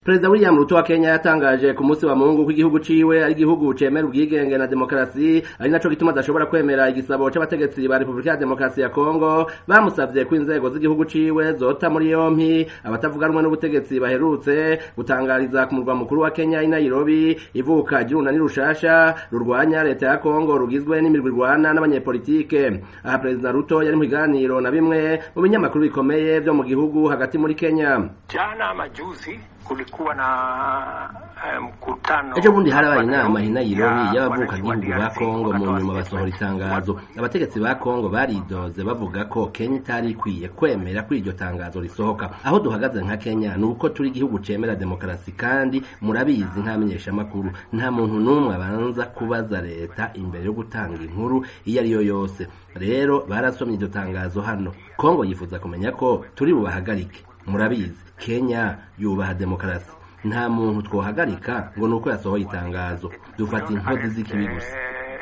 Perezida William Ruto wa Kenya yatangaje ku munsi wa Mungu ko igihugu ciwe ari igihugu cemera ubwigenge na demokarasi ari naco gituma adashobora kwemera igisabo c'abategetsi ba Republika ya Demokarasi ya Kongo bamusavye ko inzego z'igihugu ciwe zota muri yompi abatavuga rumwe n'ubutegetsi baherutse gutangariza ku murwa mukuru wa Kenya i Nairobi ivuka ry'urunani rushasha rurwanya leta ya Kongo rugizwe n'imirwi irwana n'abanyepolitike aha Perezida Ruto yari mu biganiro na bimwe mu binyamakuru bikomeye vyo mu gihugu hagati muri Kenya Jana majuzi kulikuwa na mkutano ejo bundi harabaye inama i Nairobi y'abavukagihugu ba Kongo mu nyuma basohora itangazo abategetsi ba Kongo baridoze bavuga ko Kenya itari ikwiye kwemera ko iryo tangazo risohoka aho duhagaze nka Kenya ni uko turi igihugu cemera demokarasi kandi murabizi nk'amenyeshamakuru nta muntu n'umwe abanza kubaza leta imbere yo gutanga inkuru iyo ari yo yose rero barasomye iryo tangazo hano Kongo yifuza kumenya ko turi bubahagarike murabizi Kenya yubaha demokarasi nta muntu twohagarika ngo nuko yasohoye itangazo dufata inkozi z'ikibi gusa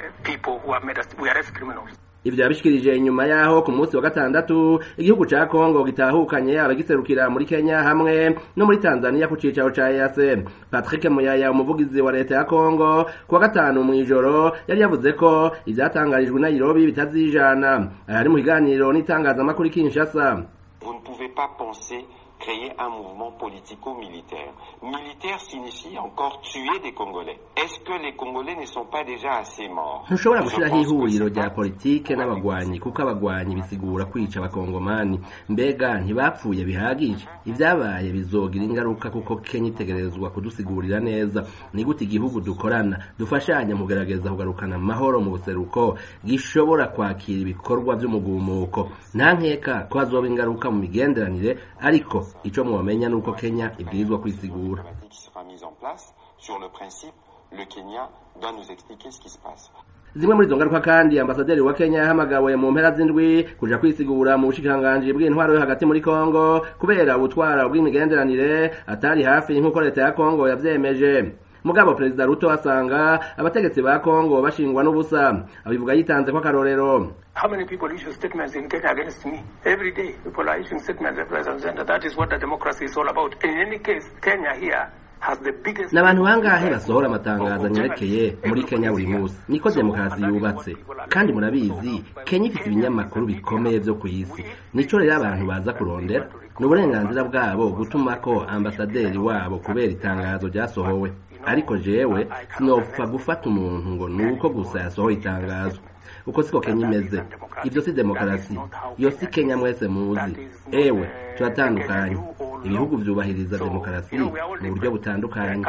ivyo yabishikirije inyuma yaho ku munsi wa gatandatu igihugu ca Kongo gitahukanye abagiserukira muri Kenya hamwe no muri Tanzania ku cicaro ca EAC Patrick Muyaya umuvugizi wa leta ya Kongo ku wa gatanu mw'ijoro yari yavuze ko ivyatangarijwe i Nairobi bitazijana ari mu kiganiro n'itangazamakuru Kinshasa Vous ne pouvez pas penser créer un mouvement politico-militaire. Militaire signifie encore tuer des Congolais. Est-ce que les Congolais ne sont pas déjà assez morts ntushobora gushiraho ihuriro rya politike n'abagwanyi kuko abagwanyi bisigura kwica abakongomani mbega ntibapfuye bihagije ivyabaye bizogira ingaruka kuko kenya itegerezwa kudusigurira neza ni gute igihugu dukorana dufashanya mu kugerageza kugarukana amahoro mu buseruko gishobora kwakira ibikorwa vy'umugumuko nta nkeka ko hazoba ingaruka mu migenderanire ariko ico mwomenya nuko Kenya ibwirizwa kwisigura sur le principe le Kenya doit nous expliquer ce qui se passe zimwe muri izo ngaruka kandi ambasaderi wa Kenya yahamagawe mu mpera z'indwi kuja kwisigura mu bushikiranganji bw'intwaro yo hagati muri Kongo kubera ubutwara bw'imigenderanire atari hafi nk'uko leta ya Kongo yavyemeje mugabo perezida Ruto asanga abategetsi ba Kongo bashingwa n'ubusa abivuga yitanze ko akarorero How many people issue statements in Kenya against me? Every day, people are issuing statements left, right, and center. That is what the democracy is all about. In any case, Kenya here n'abantu bangahe basohora amatangazo anyerekeye muri Kenya buri munsi niko demokarasi yubatse kandi murabizi Kenya ifite ibinyamakuru bikomeye vyo ku isi nico rero abantu baza kurondera ni uburenganzira bwabo gutuma ko ambasaderi wabo kubera itangazo ryasohowe ariko jewe sinopfa gufata umuntu ngo nuko gusa yasohoye itangazo uko siko Kenya imeze ivyo si demokarasi iyo si Kenya mwese muzi ewe turatandukanye ibihugu vyubahiriza demokarasi mu buryo butandukanye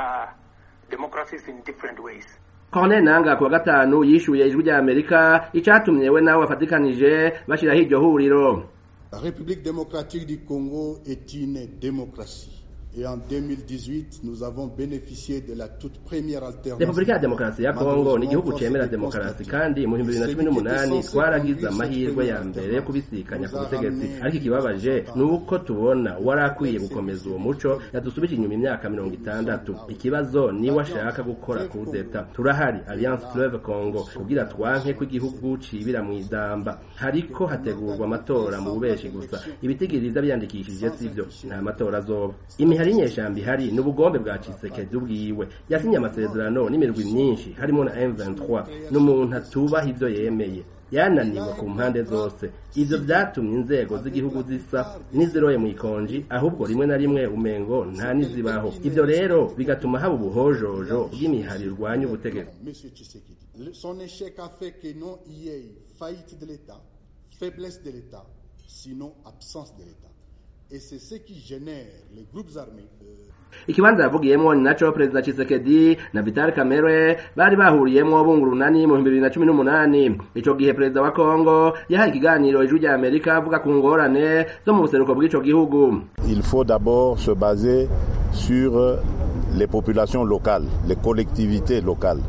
Colonel Nanga kuwa gatanu yishuye ijwi rya Amerika icatumye we nawe bafatikanije bashiraho iryo huriro La République démocratique du Congo est une démocratie. Et en 2018, nous avons bénéficié de la toute première alternance. Repubulika ya Demokarasi ya Kongo ni igihugu cemera demokarasi kandi mu 2018 twaragize amahirwe ya mbere yo kubisikanya ku butegetsi ariko ikibabaje ni uko tubona warakwiye gukomeza uwo muco yadusubije inyuma imyaka mirongo itandatu ikibazo ni washaka gukora kudeta turahari Alliance Fleuve Congo kugira twanke ko igihugu cibira mu idamba hariko hategurwa amatora mu bubeshi gusa ibitigiriza byandikishije sivyo nta matora azoba hari inyeshamba ihari n'ubugombe bwa Tshisekedi ubwiwe yasinye amasezerano n'imirwi myinshi harimo na M23 n'umuntu atubaha ivyo yemeye yananiwe ku mpande zose ivyo vyatumye inzego z'igihugu zisa n'iziroye mu ikonji ahubwo rimwe na rimwe umengo nta nizibaho ivyo rero bigatuma haba ubuhojojo bw'imihari irwanya ubutegetsi son échec a fait que non y ait faillite de l'État faiblesse de l'État sinon absence de l'État et c'est ce qui génère les groupes armés ikibanza yavugiyemwo ni naco perezida Tshisekedi na Vital Kamerhe bari bahuriyemwo bungurunani mu 2018 ico gihe perezida wa Kongo yahaye ikiganiro ijwi rya Amerika avuga ku ngorane zo mu buseruko bw'ico gihugu il faut d'abord se baser sur les populations locales les collectivités locales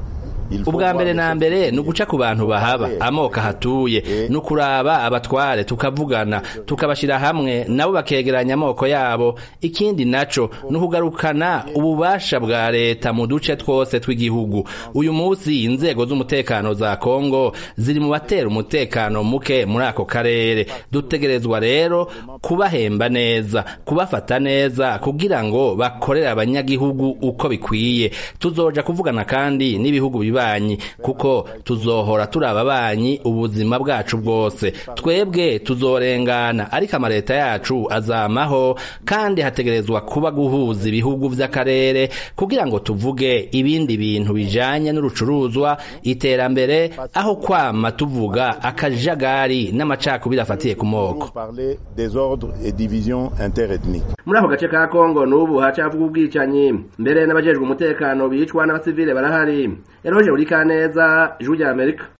ubwa mbere na mbere ni uguca ku bantu bahaba amoko ahatuye ni ukuraba abatware tukavugana tukabashyira hamwe nabo bakegeranya amoko yabo ikindi naco ni ukugarukana ububasha bwa leta mu duce twose tw'igihugu uyu munsi inzego z'umutekano za kongo ziri mu batera umutekano muke muri ako karere dutegerezwa rero kubahemba neza kubafata neza kugira ngo bakorere abanyagihugu uko bikwiye tuzoja kuvugana kandi n'ibihugu bibanyi kuko tuzohora turi ababanyi ubuzima bwacu bwose twebwe tuzorengana ariko amaleta yacu azamaho kandi hategerezwa kuba guhuza ibihugu vy'akarere kugira ngo tuvuge ibindi bintu bijanye n'urucuruzwa iterambere aho kwama tuvuga akajagari n'amacakubiri afatiye ku moko muri ako gace ka kongo n'ubu hacavuga ubwicanyi mbere n'abajejwe umutekano bicwa n'abasivile barahari eroje uri kaneza ijwi rya amerika